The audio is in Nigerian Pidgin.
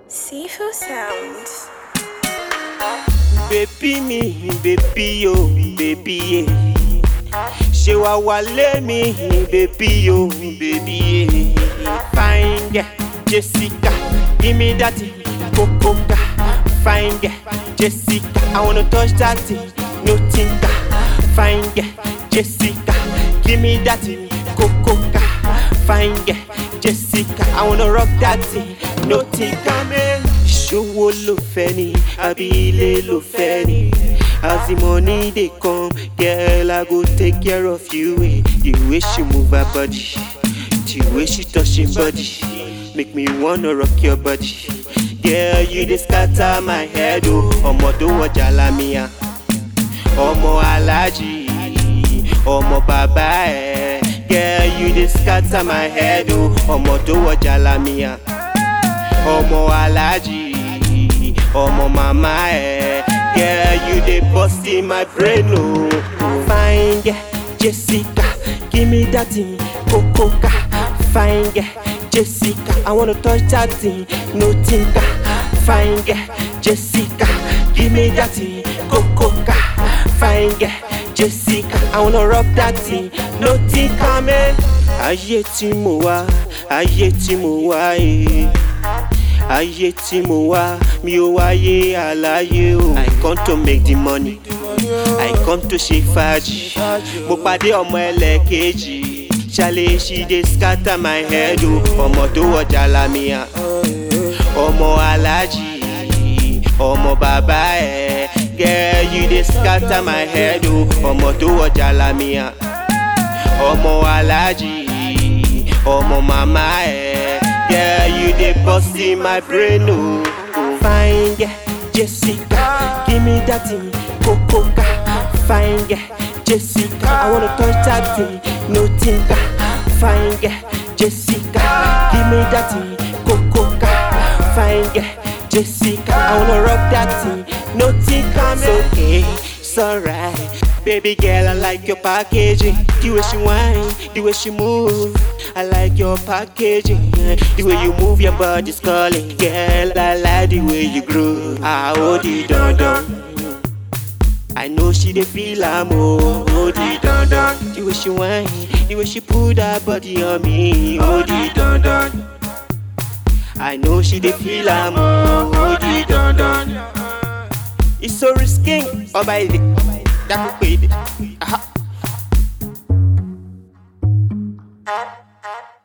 Seafood Sounds. Baby mi, baby yo, baby yeah. Ṣé wàá wálé mi, baby yo, baby yeah. Fine girl, Jessica, give me that thing, Cocoa. Fine girl, Jessica, I wanna touch that thing, no tinka. Fine girl, Jessica, give me that thing, Cocoa. Fine girl, Jessica, I wanna rock that thing, no tinka. Man. Ṣówó ló fẹ́ ni, àbí ilé ló fẹ́ ni. As the money dey come, girl, I go take care of you. eh. The way she move her body, the way she touch your body, make me wanna rock your body. Girl, you dey scatter my head, oh. Ọmọ tó wọ Jalamiya, ọmọ Alhaji, ọmọ bàbá ẹ̀. Girl, you dey scatter my head, oh. Ọmọ tó wọ Jalamiya, ọmọ Alhaji, ọmọ màmá ẹ̀. Girl, you dey burst in my brain, oh. Fine girl, Jessica, give me that thing, Cocoa. Fine girl, Jessica, I wanna touch that thing, no tinka. Fine girl, Jessica, give me that thing, Cocoa. Fine girl, Jessica, I wanna rock that thing, no tinka, man. Ayé tí mo wá, ayé tí mo wá, eh ayé tí mo wá mi ò wáyé àlàyé o. I come to make the money I come to ṣe fàájì mo pàdé ọmọ ẹlẹ́kejì ṣàlẹ̀ she dey scatter my head o ọmọ tó wọ Jalamiya ọmọ aláàjì ọmọ bàbá ẹ̀ girl you dey scatter my head o ọmọ tó wọ Jalamiya ọmọ aláàjì ọmọ màmá ẹ̀ girl you dey burst in my brain o. fine girl Jessica give me that thing Cocoa. fine girl Jessica I wanna touch that thing no tinka fine girl Jessica give me that thing Cocoa. fine girl Jessica I wanna rock that thing no tinka man. It's okay, it's alright. Baby girl, I like your packaging. The way she whine, the way she move. I like your packaging. The way you move your body's calling. Girl, I like the way you groove. I hold it down down. I know she dey feel am oh, hold it down down. The way she whine, the way she put her body on me, hold it down down. I know she dey feel am oh, hold it down down. It's so risky, ọba èdè, dákú pé èdè. Aha.